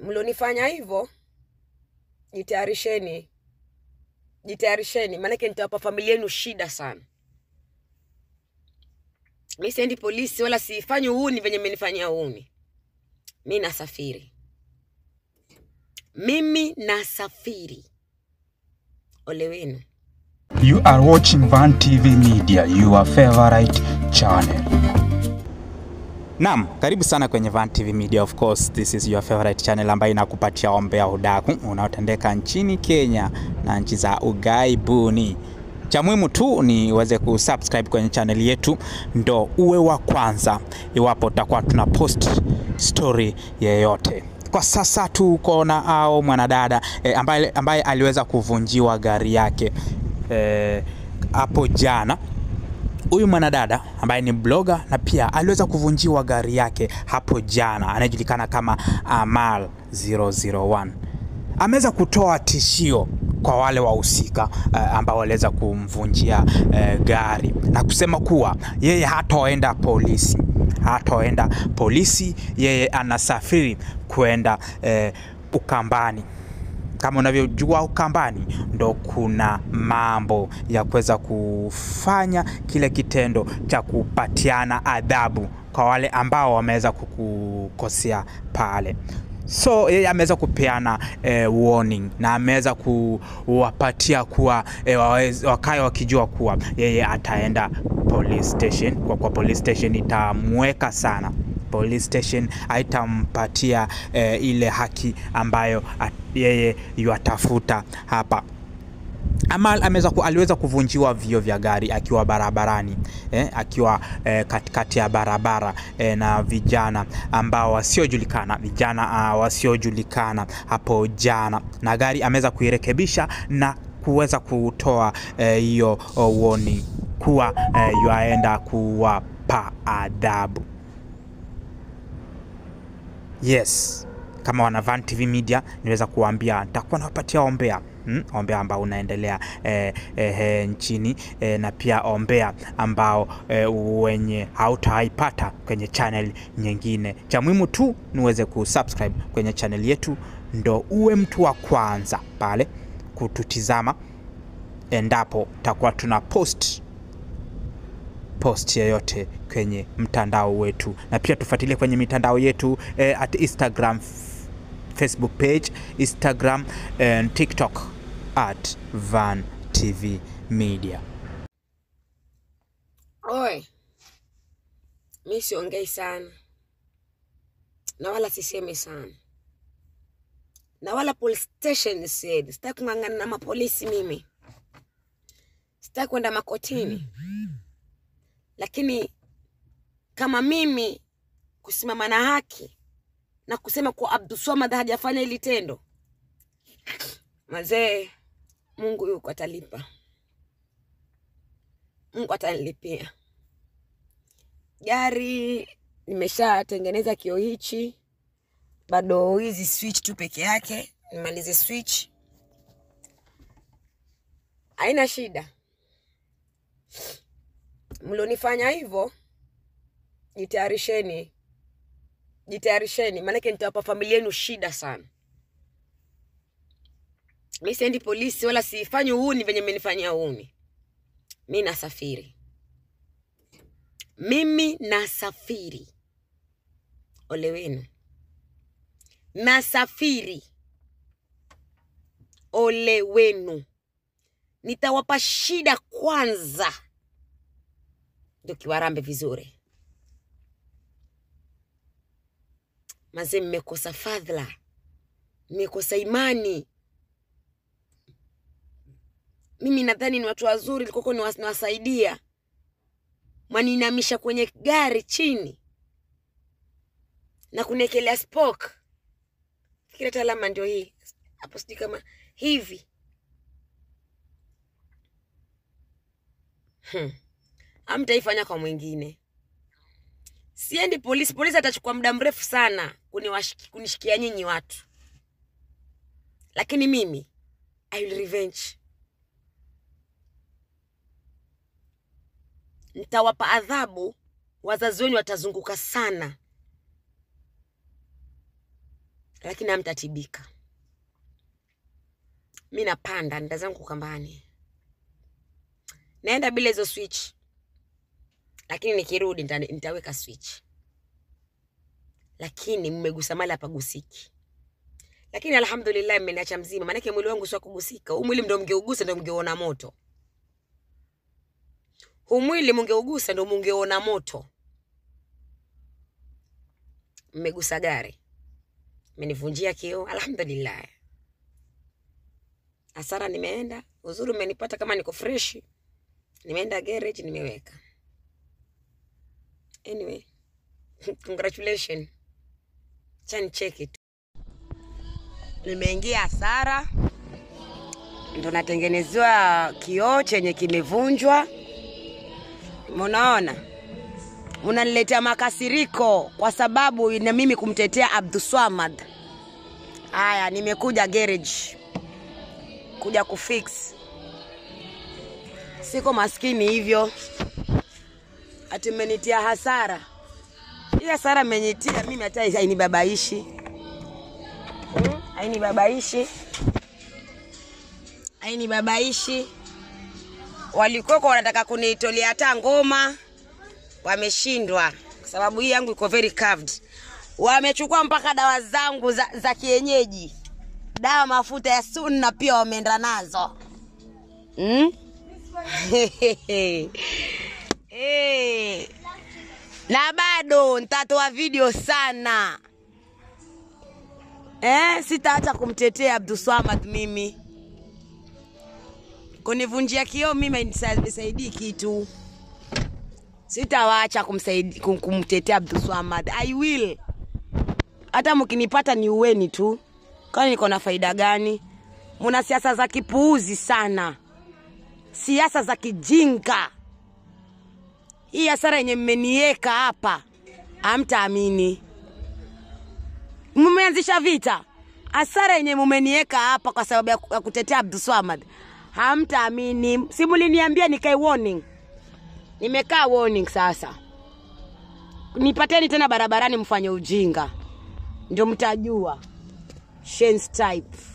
mlionifanya hivyo jitayarisheni jitayarisheni maanake nitawapa familia yenu shida sana mi siendi polisi wala sifanyi uhuni venye mmenifanyia uhuni mi nasafiri mimi nasafiri ole wenu You are watching Van TV Media, your favorite channel. Naam, karibu sana kwenye Van TV Media. Of course, this is your favorite channel ambayo inakupatia ombea udaku unaotendeka nchini Kenya na nchi za ughaibuni. Cha muhimu tu ni uweze kusubscribe kwenye channel yetu ndo uwe wa kwanza iwapo tutakuwa tuna post story yeyote. Kwa sasa tuko na ao mwanadada eh, ambaye, ambaye aliweza kuvunjiwa gari yake eh, hapo jana huyu mwanadada ambaye ni bloga na pia aliweza kuvunjiwa gari yake hapo jana, anayejulikana kama Amal 001 ameweza kutoa tishio kwa wale wahusika uh, ambao waliweza kumvunjia uh, gari na kusema kuwa yeye hataenda polisi, hataenda polisi, yeye anasafiri kwenda uh, Ukambani kama unavyojua Ukambani ndo kuna mambo ya kuweza kufanya kile kitendo cha kupatiana adhabu kwa wale ambao wameweza kukukosea pale. So yeye ameweza kupeana eh, warning na ameweza kuwapatia kuwa eh, waweze- wakae wakijua kuwa yeye ataenda police station, kwa kuwa police station itamweka sana police station haitampatia eh, ile haki ambayo at, yeye yuatafuta hapa. Amal ameweza ku, aliweza kuvunjiwa vioo vya gari akiwa barabarani eh, akiwa eh, katikati ya barabara eh, na vijana ambao wasiojulikana vijana uh, wasiojulikana hapo jana, na gari ameweza kuirekebisha na kuweza kutoa eh, hiyo oh, warning kuwa eh, yuaenda kuwapa adhabu. Yes, kama wana Van TV Media niweza kuambia nitakuwa nawapatia ombea hmm? ombea ambao unaendelea eh, eh, eh, nchini eh, na pia ombea ambao eh, wenye hautaipata kwenye channel nyingine. Cha muhimu tu niweze kusubscribe kwenye channel yetu, ndo uwe mtu wa kwanza pale kututizama endapo takuwa tuna post post yoyote kwenye mtandao wetu, na pia tufuatilie kwenye mitandao yetu eh, at Instagram, f- Facebook page, Instagram and TikTok at Van TV Media. oe mi siongei sana na wala sisemi sana na wala police station siendi sitaki kung'ang'ana na mapolisi mimi sitaki kwenda makotini lakini kama mimi kusimama na haki na kusema kuwa Abdulswamad hajafanya hili tendo, mazee, Mungu yuko atalipa, Mungu atanilipia. Gari nimeshatengeneza kioo hichi, bado hizi switch tu peke yake, nimalize switch, haina shida. Mlionifanya hivyo jitayarisheni, jitayarisheni, maanake nitawapa familia yenu shida sana. Mi siendi polisi wala sifanyi uhuni venye mmenifanyia uhuni. Mi nasafiri, mimi nasafiri. Ole wenu, nasafiri. Ole wenu, nitawapa shida kwanza, ndio kiwarambe vizuri. Mazee, mmekosa fadhila, mmekosa imani. Mimi nadhani ni watu wazuri, likoko niwasaidia, mwaninamisha kwenye gari chini na kuniekelea spoke. Fikira hata alama ndio hii hapo, sijui kama hivi hmm. Amtaifanya kwa mwingine. Siendi polisi, polisi atachukua muda mrefu sana kuniwashiki- kunishikia nyinyi watu, lakini mimi I will revenge. Nitawapa adhabu, wazazi wenu watazunguka sana, lakini hamtatibika mi napanda nda zangu kambani naenda bila hizo switch lakini nikirudi nita, nitaweka switch lakini mmegusa mali hapagusiki lakini alhamdulillah mmeniacha mzima maanake mwili wangu sio kugusika huu mwili ndo mngeugusa ndo mngeuona moto huu mwili mungeugusa ndo mungeuona moto mmegusa gari mmenivunjia kio alhamdulillah hasara nimeenda uzuri umenipata kama niko freshi nimeenda garage nimeweka anyway congratulation chani cheki tu nimeingia hasara ndo natengenezewa kioo chenye kimevunjwa munaona unaniletea makasiriko kwa sababu na mimi kumtetea abduswamad haya nimekuja garage kuja kufix siko maskini hivyo ati mmenitia hasara hii hasara mmenitia mimi hata hainibabaishi Hmm? hainibabaishi hainibabaishi walikuwako wanataka kuniitolea hata ngoma wameshindwa kwa sababu hii yangu iko very curved wamechukua mpaka dawa zangu za, za kienyeji dawa mafuta ya sunna pia wameenda nazo hmm? hey. na bado nitatoa video sana eh, sitaacha kumtetea Abdulswamad mimi kunivunjia kioo mimi nisaidii kitu sitawaacha kumsaidi- kum- kumtetea Abdulswamad I will hata mkinipata ni uweni tu kwani niko na faida gani muna siasa za kipuuzi sana siasa za kijinga hii hasara yenye mmenieka hapa hamtaamini mmeanzisha vita hasara yenye mumenieka hapa kwa sababu ya ku- ya kutetea abduswamad hamtaamini si muliniambia nikae warning nimekaa warning sasa nipateni tena barabarani mfanye ujinga ndio mtajua Shane's type